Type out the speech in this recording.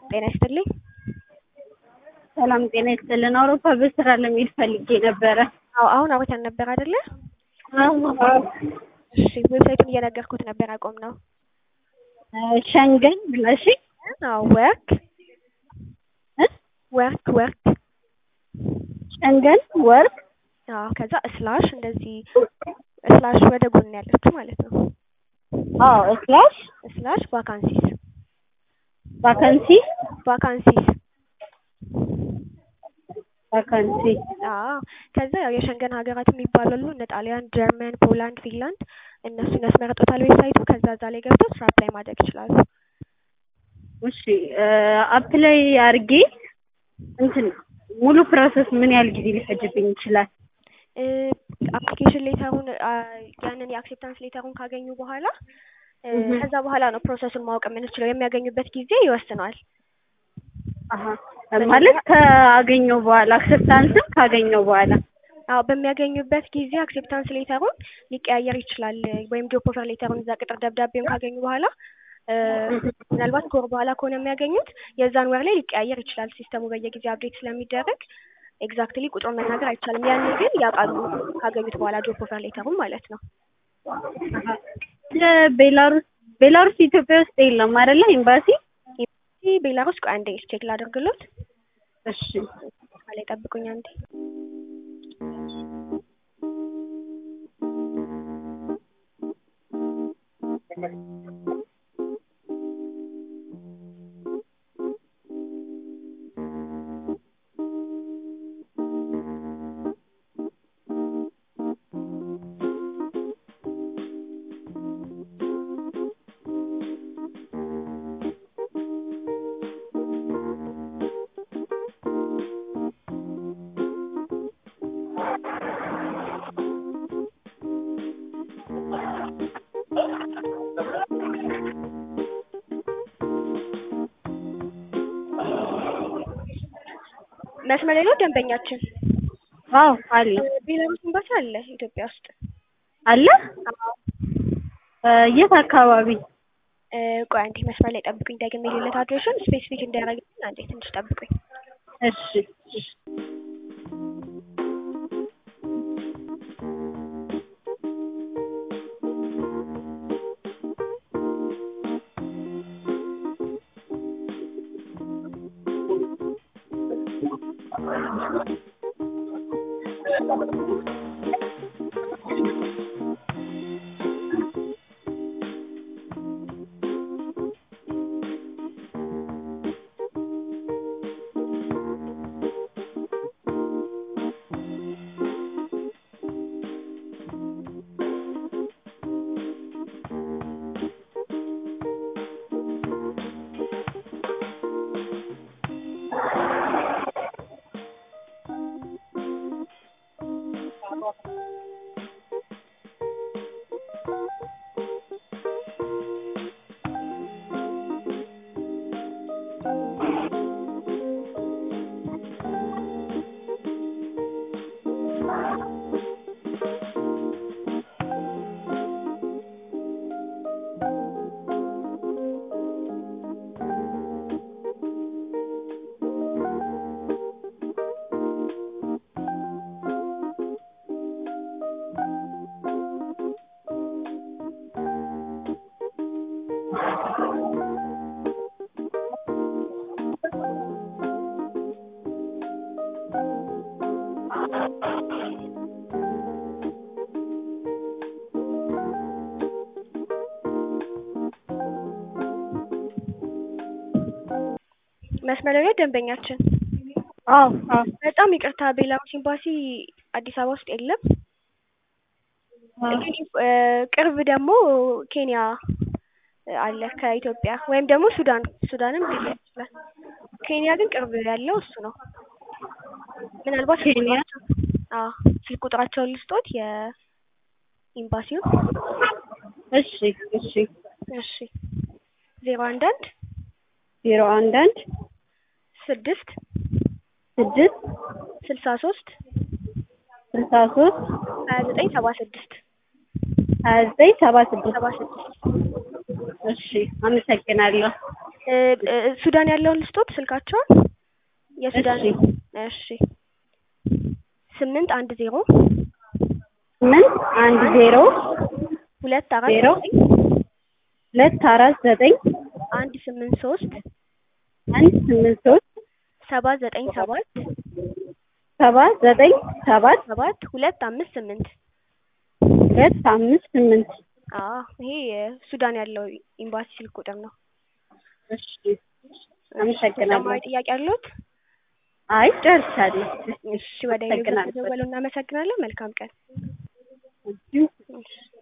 ጤና ይስጥልኝ። ሰላም ጤና ይስጥልን። አውሮፓ በስራ ለመሄድ ፈልጌ ነበረ። አዎ አሁን አውርተን ነበር አይደለ? እሺ ዌብሳይቱን እየነገርኩት ነበር አቆም ነው። ሸንገን ብለሽ አዎ ወርክ ወርክ ወርክ ሸንገን ወርክ አዎ ከዛ ስላሽ እንደዚህ ስላሽ ወደ ጎን ያለችው ማለት ነው። አዎ ስላሽ ስላሽ ቫካንሲስ ቫካንሲ ቫካንሲስ ቫካንሲ አዎ ከዛ ያው የሸንገን ሀገራት የሚባሉ አሉ እነ ጣሊያን፣ ጀርመን፣ ፖላንድ፣ ፊንላንድ እነሱን ያስመርጦታል ዌብሳይቱ። ከዛ እዛ ላይ ገብተው ስራ አፕላይ ማድረግ ይችላሉ። እሺ አፕላይ አድርጌ እንትን ሙሉ ፕሮሰስ ምን ያህል ጊዜ ሊፈጅብኝ ይችላል? አፕሊኬሽን ሌተሩን ያንን የአክሴፕታንስ ሌተሩን ካገኙ በኋላ ከዛ በኋላ ነው ፕሮሰሱን ማወቅ የምንችለው። የሚያገኙበት ጊዜ ይወስነዋል። አሀ ማለት ካገኘው በኋላ አክሰፕታንስም ካገኘው በኋላ አዎ በሚያገኙበት ጊዜ አክሴፕታንስ ሌተሩን ሊቀያየር ይችላል። ወይም ጆብ ኦፈር ሌተሩን እዛ ቅጥር ደብዳቤውን ካገኙ በኋላ ምናልባት ከወር በኋላ ከሆነ የሚያገኙት የዛን ወር ላይ ሊቀያየር ይችላል። ሲስተሙ በየጊዜው አፕዴት ስለሚደረግ ኤግዛክትሊ ቁጥሩን መናገር አይቻልም። ያኔ ግን ያውቃሉ ካገኙት በኋላ ጆብ ኦፈር ሌተሩን ማለት ነው። ቤላሩስ ቤላሩስ ኢትዮጵያ ውስጥ የለም አይደለ? ኤምባሲ ቤላሩስ ቆይ አንዴ ቼክ ላድርግሎት። እሺ ላይ ጠብቁኝ አንዴ። መስመር ላይ ነው ደንበኛችን። አዎ አለ። ቤላሩስ ኤምባሲ አለ ኢትዮጵያ ውስጥ አለ። የት አካባቢ? ቆይ አንዴ መስመር ላይ ጠብቁኝ። ደግሜ የሌለት አድሬሽን ስፔሲፊክ እንዲያደርግልኝ አንዴ ትንሽ ጠብቁኝ። እሺ እሺ መስመር ላይ ደንበኛችን። አዎ አዎ በጣም ይቅርታ ቤላሩስ ኤምባሲ አዲስ አበባ ውስጥ የለም። ቅርብ ደግሞ ኬንያ አለ ከኢትዮጵያ ወይም ደግሞ ሱዳን ሱዳንም ሊሆን ይችላል። ኬንያ ግን ቅርብ ያለው እሱ ነው። ምናልባት ኬንያ አዎ ስልክ ቁጥራቸውን ልስጦት የኤምባሲውን። እሺ እሺ እሺ ዜሮ አንድ አንድ ዜሮ አንድ አንድ ስድስት ስድስት ስልሳ ሶስት ስልሳ ሶስት ሀያ ዘጠኝ ሰባ ስድስት ሀያ ዘጠኝ ሰባ ስድስት ሰባ ስድስት እሺ አመሰግናለሁ። እ እ ሱዳን ያለውን ልስጦት ስልካቸውን የሱዳን እሺ። እሺ ስምንት አንድ ዜሮ ስምንት አንድ ዜሮ ሁለት አራት ዜሮ ዘጠኝ ሁለት አራት ዘጠኝ አንድ ስምንት ሶስት አንድ ስምንት ሶስት ሰባት ዘጠኝ ሰባት ሰባት ዘጠኝ ሰባት ሰባት ሁለት አምስት ስምንት ሁለት አምስት ስምንት አዎ ይሄ ሱዳን ያለው ኤምባሲ ስልክ ቁጥር ነው። እሺ አመሰግናለሁ። ተጨማሪ ጥያቄ አለዎት? አይ ጨርሻለሁ። እሺ ወደ አመሰግናለሁ። ደወሉ እናመሰግናለን። መልካም ቀን። እሺ። እሺ